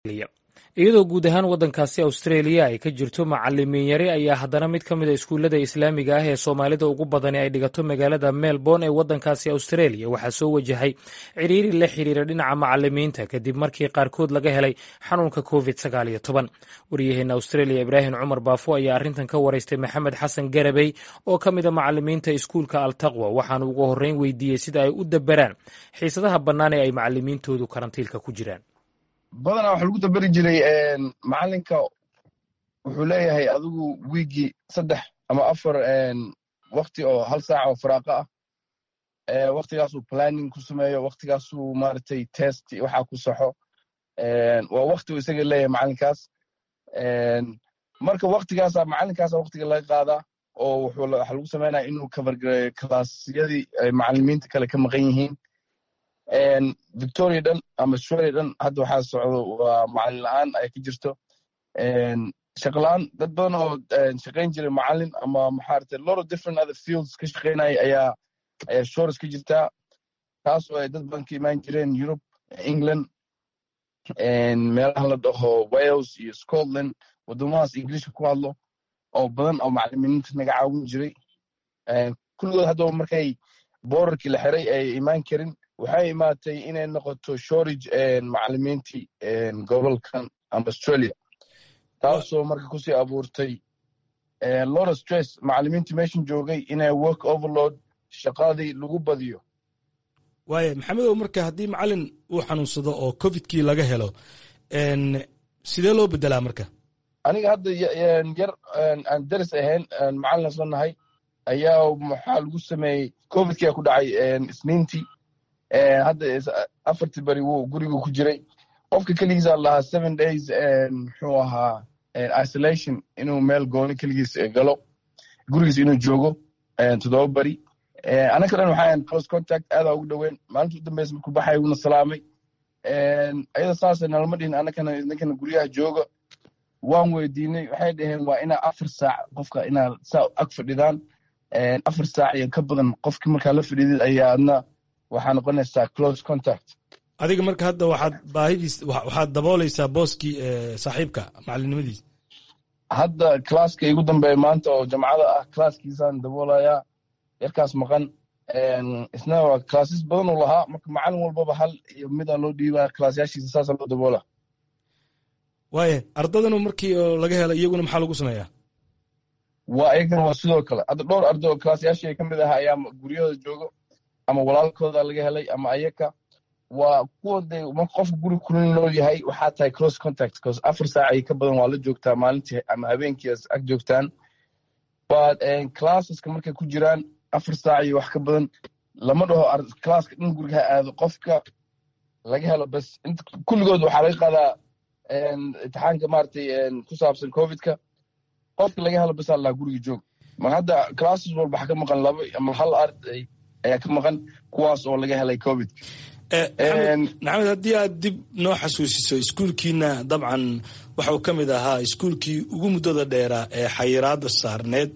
iyadoo guud ahaan waddankaasi austraeliya ay ka jirto macalimiin yari ayaa haddana mid ka mid a iskuullada islaamiga ah ee soomaalida ugu badani ay dhigato magaalada melbourne ee waddankaasi australia waxaa soo wajahay cidhiiri la xiriira dhinaca macalimiinta kadib markii qaarkood laga helay xanuunka covid sagaal iyo toban waryaheena australia ibraahim cumar baafo ayaa arrintan ka waraystay maxamed xasan garabey oo ka mid a macalimiinta iskuulka altaqwa waxaanu ugu horreyn weydiiyey sida ay u daberaan xiisadaha bannaan ee ay macalimiintoodu karantiilka ku jiraan badanaa waxa lagu daberi jiray macalinka wuxuu leeyahay adigu wiigii saddex ama afar wakti oo hal saaca oo faraaqa ah waktigaasuu planning ku sameeyo waktigaasuu maaragtay test waxa ku saxo waa wakti uu isaga leeyahay macalinkaas marka waktigaasa macalinkaasa waktiga laga qaadaa oo waxa lagu sameynaya inuu kabargareeyo kalaasyadii ay macalimiinta kale ka maqan yihiin victoria dhan ama australia dhan hadda waxaa socdo waa macalin la-aan ay ka jirto shaqla-aan dad badan oo shaqayn jiray macalin ama maxaarate lot of different other fields ka shaqaynaya ayaa ayaa shores ka jirtaa taas oo ay dad badan ka imaan jireen europe england meelaha la dhaho wales iyo scotland waddamadaas ingiliishka ku hadlo oo badan oo macalimiinta naga caawin jiray kulligood haddaba markay boorarkii la xiray ay imaan karin waxay imaatay inay noqoto shorage macalimiintii gobolkan ama australia taasoo marka kusii abuurtay lora stress macalimiintii meeshan joogay inay work overload shaqadii lagu badiyo waaya maxamedow marka haddii macalin uu xanuunsado oo covidkii laga helo sidee loo bedelaa marka aniga hadda yar aan daris ahayn macalin isla nahay ayaa maxaa lagu sameeyey covidkia ku dhacay isniintii hadda afartii beri wuu gurigu ku jiray qofka keligiisa lahaa seven days muxuu ahaa isolation inuu meel gooni keligiis galo gurigiis inuu joogo toddoba beri anaka dhan waxaa close contact aadaa ugu dhoweyn maalinta u dambeysa markuu baxay wuuna salaamay ayada saasa nalama dhihin anakana idinkana guryaha jooga waan weydiinay waxay dhaheen waa inaa afar saac qofka inaa saa ag fadhidaan afar saac iyo ka badan qofki markaa la fadhidid ayaa adna waxaa noqonaysaa close contact adiga marka hadda waxaad baahidiis waxaad daboolaysaa booskii saaxiibka macalinimadiis hadda classka igu dambeeya maanta oo jamcada ah classkiisaan daboolayaa yarkaas maqan isna waa classes badan uu lahaa marka macalin walbaba hal iyo midaa loo dhiibaa classyaashiisa saasa loo daboola waaya ardadanu markii oo laga helo iyaguna maxaa lagu sameeyaa waa iyagana waa sidoo kale hadda dhowr arday oo classyaashii ka mid aha ayaa guryahooda joogo ama walaalkooda laga helay ama ayaka waa kuwa de marka qofka guri kulin loo yahay waxaa tahay close contact cause afar saac ay ka badan waa la joogtaa maalintii ama habeenkii ag joogtaan but classeska markay ku jiraan afar saac iyo wax ka badan lama dhaho classka dhan guriga ha aado qofka laga helo bas kulligood waxaa laga qaadaa imtixaanka maratay ku saabsan covidka qofka laga helo bas allaa guriga joog ma hadda classes walba waxa ka maqan laba ama hal arday ayaa ka maqan kuwaas oo laga helay covid maxamed haddii aad dib noo xasuusiso iskuulkiina dabcan waxau ka mid ahaa iskuulkii ugu muddada dheeraa ee xayiraada saarneed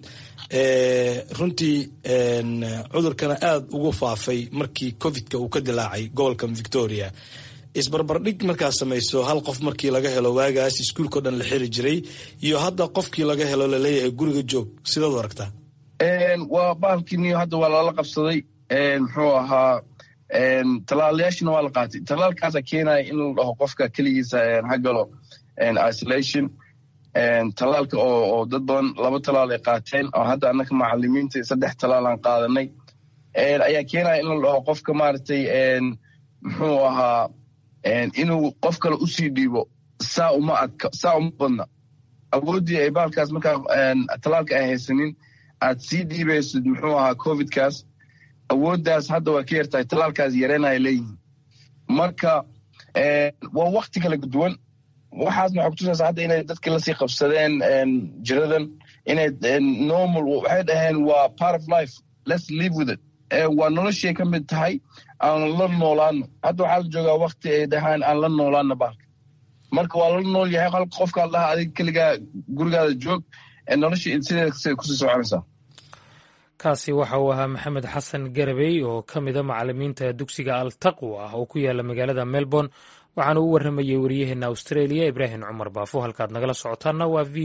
runtii cudurkana aada ugu faafay markii covidka uu ka dilaacay gobolkan victoria isbarbardhig markaa samayso hal qof markii laga helo waagaas iskuulkao dhan la xiri jiray iyo hadda qofkii laga helo laleeyahay guriga joog sidaad u aragtaa waa bahalkiiniyo hadda waa lala qabsaday muxuu ahaa talaalayaashina waa la qaatay talaalkaasa keenaya in la dhaho qofka keligiisa ha galo isolation talaalka oo dad badan laba talaal ay qaateen oo hadda annaka macalimiinta saddex talaal aan qaadanay ayaa keenaya in la dhaho qofka maaragtay muxuu ahaa inuu qof kale usii dhiibo saa uma adka saa uma badna awooddii ay bahalkaas markaa talaalka ay haysanin aad sii dhiibaysid muxuu ahaa covidkaas awooddaas hadda waa ka yartahay talaalkaas yareenaya leeyihin marka waa wakti kala duwan waxaasna waxay kutusaysaa hadda inay dadki lasii qabsadeen jiradan inay normal waxay dhaheen waa part of life let's live with it waa noloshii ka mid tahay aan la noolaano hadda waxaa la joogaa wakti ay dhahaan aan la noolaano bahalka marka waa la nool yahay halka qofkaa laha adiga keligaa gurigaada joog noloshii sideeda kusii soconaysaa kaasi waxa uu ahaa maxamed xasan garabey oo ka mida macalimiinta dugsiga altaqwa ah oo ku yaala magaalada melbourne waxaana u warramayey waryaheena australia ibraahim cumar baafo halkaad nagala socotaanna waa v